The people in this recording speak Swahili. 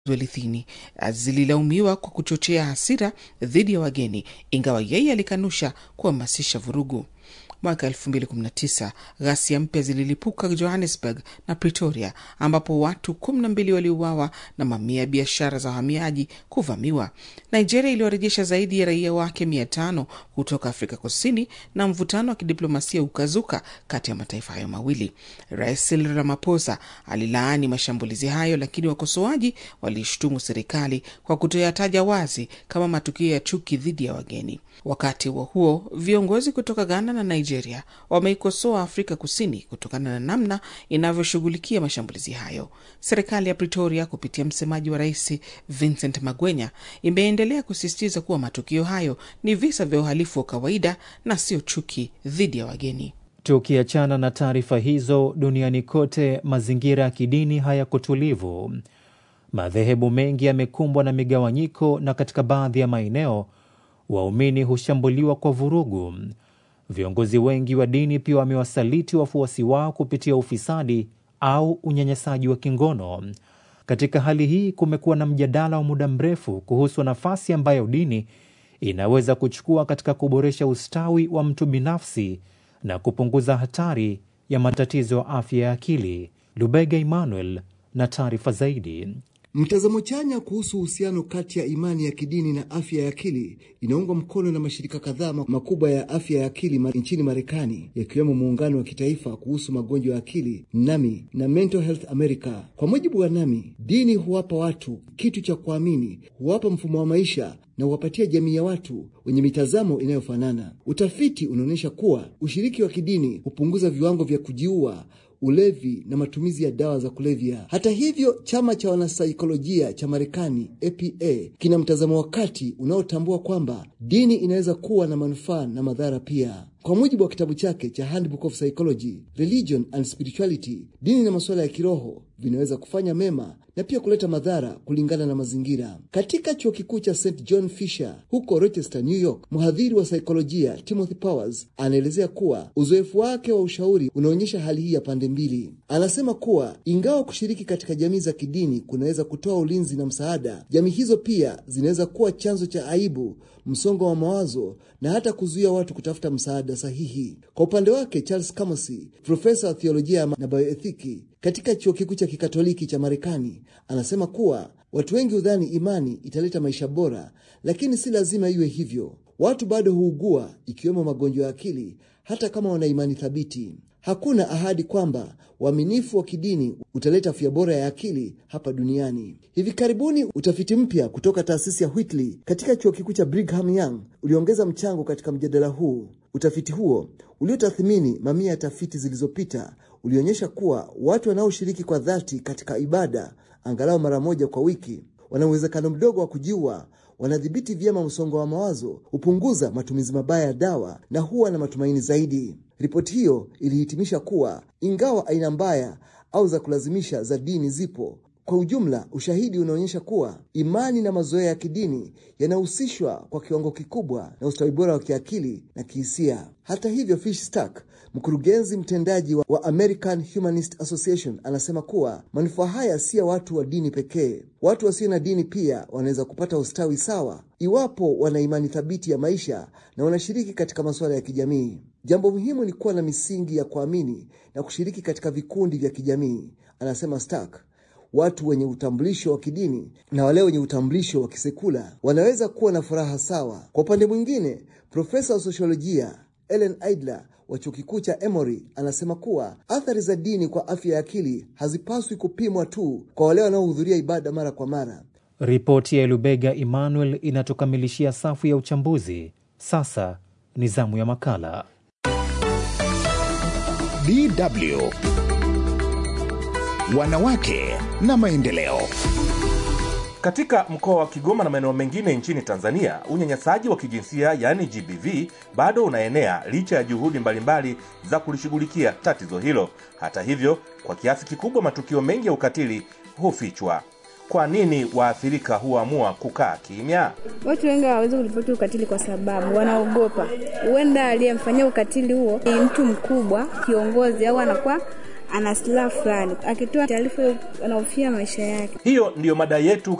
Zwelithini zililaumiwa kwa kuchochea hasira dhidi ya wageni, ingawa yeye alikanusha kuhamasisha vurugu. Mwaka 2019 ghasia mpya zililipuka Johannesburg na Pretoria, ambapo watu 12 waliuawa na mamia ya biashara za wahamiaji kuvamiwa. Nigeria iliwarejesha zaidi ya raia wake 500 kutoka Afrika Kusini, na mvutano wa kidiplomasia ukazuka kati ya mataifa hayo mawili. Rais Cyril Ramaphosa alilaani mashambulizi hayo, lakini wakosoaji waliishtumu serikali kwa kutoyataja wazi kama matukio ya chuki dhidi ya wageni. Wakati huo huo, viongozi kutoka Ghana na Nigeria wameikosoa Afrika Kusini kutokana na namna inavyoshughulikia mashambulizi hayo. Serikali ya Pretoria kupitia msemaji wa rais Vincent Magwenya imeendelea kusisitiza kuwa matukio hayo ni visa vya uhalifu wa kawaida na sio chuki dhidi ya wageni. Tukiachana na taarifa hizo, duniani kote mazingira ya kidini hayako tulivu. Madhehebu mengi yamekumbwa na migawanyiko, na katika baadhi ya maeneo waumini hushambuliwa kwa vurugu. Viongozi wengi wa dini pia wamewasaliti wafuasi wao kupitia ufisadi au unyanyasaji wa kingono. Katika hali hii, kumekuwa na mjadala wa muda mrefu kuhusu nafasi ambayo dini inaweza kuchukua katika kuboresha ustawi wa mtu binafsi na kupunguza hatari ya matatizo ya afya ya akili. Lubega Emmanuel na taarifa zaidi. Mtazamo chanya kuhusu uhusiano kati ya imani ya kidini na afya ya akili inaungwa mkono na mashirika kadhaa makubwa ya afya ya akili nchini Marekani, yakiwemo muungano wa kitaifa kuhusu magonjwa ya akili NAMI na Mental Health America. Kwa mujibu wa NAMI, dini huwapa watu kitu cha kuamini, huwapa mfumo wa maisha na huwapatia jamii ya watu wenye mitazamo inayofanana. Utafiti unaonyesha kuwa ushiriki wa kidini hupunguza viwango vya kujiua ulevi na matumizi ya dawa za kulevya. Hata hivyo, chama cha wanasaikolojia cha Marekani APA kina mtazamo wa kati unaotambua kwamba dini inaweza kuwa na manufaa na madhara pia. Kwa mujibu wa kitabu chake cha Handbook of Psychology, Religion and Spirituality, dini na masuala ya kiroho vinaweza kufanya mema na pia kuleta madhara kulingana na mazingira. Katika chuo kikuu cha St John Fisher huko Rochester, New York, mhadhiri wa saikolojia Timothy Powers anaelezea kuwa uzoefu wake wa ushauri unaonyesha hali hii ya pande mbili. Anasema kuwa ingawa kushiriki katika jamii za kidini kunaweza kutoa ulinzi na msaada, jamii hizo pia zinaweza kuwa chanzo cha aibu, msongo wa mawazo na hata kuzuia watu kutafuta msaada sahihi. Kwa upande wake, Charles Camosy, profesa wa theolojia na bioethiki katika chuo kikuu cha kikatoliki cha Marekani, anasema kuwa watu wengi hudhani imani italeta maisha bora, lakini si lazima iwe hivyo. Watu bado huugua, ikiwemo magonjwa ya akili, hata kama wana imani thabiti. Hakuna ahadi kwamba uaminifu wa kidini utaleta afya bora ya akili hapa duniani. Hivi karibuni utafiti mpya kutoka taasisi ya Whitley katika chuo kikuu cha Brigham Young uliongeza mchango katika mjadala huu. Utafiti huo uliotathmini mamia ya tafiti zilizopita ulionyesha kuwa watu wanaoshiriki kwa dhati katika ibada angalau mara moja kwa wiki wana uwezekano mdogo wa kujiua, wanadhibiti vyema msongo wa mawazo, hupunguza matumizi mabaya ya dawa na huwa na matumaini zaidi. Ripoti hiyo ilihitimisha kuwa ingawa aina mbaya au za kulazimisha za dini zipo, kwa ujumla ushahidi unaonyesha kuwa imani na mazoea ya kidini yanahusishwa kwa kiwango kikubwa na ustawi bora wa kiakili na kihisia. Hata hivyo, Fishstack, mkurugenzi mtendaji wa American Humanist Association, anasema kuwa manufaa haya si ya watu wa dini pekee. Watu wasio na dini pia wanaweza kupata ustawi sawa iwapo wana imani thabiti ya maisha na wanashiriki katika masuala ya kijamii. Jambo muhimu ni kuwa na misingi ya kuamini na kushiriki katika vikundi vya kijamii, anasema Stark. Watu wenye utambulisho wa kidini na wale wenye utambulisho wa kisekula wanaweza kuwa na furaha sawa. Kwa upande mwingine, profesa wa sosiolojia Ellen Idler wa chuo kikuu cha Emory anasema kuwa athari za dini kwa afya ya akili hazipaswi kupimwa tu kwa wale wanaohudhuria ibada mara kwa mara. Ripoti ya Lubega Emmanuel inatukamilishia safu ya uchambuzi. Sasa ni zamu ya makala. DW Wanawake na maendeleo. Katika mkoa wa Kigoma na maeneo mengine nchini Tanzania, unyanyasaji wa kijinsia yaani GBV bado unaenea licha ya juhudi mbalimbali za kulishughulikia tatizo hilo. Hata hivyo, kwa kiasi kikubwa matukio mengi ya ukatili hufichwa. Kwa nini waathirika huamua kukaa kimya? Watu wengi hawawezi kuripoti ukatili kwa sababu wanaogopa, huenda aliyemfanyia ukatili huo ni mtu mkubwa, kiongozi, au anakuwa ana silaha fulani, akitoa taarifa hiyo anahofia maisha yake. Hiyo ndiyo mada yetu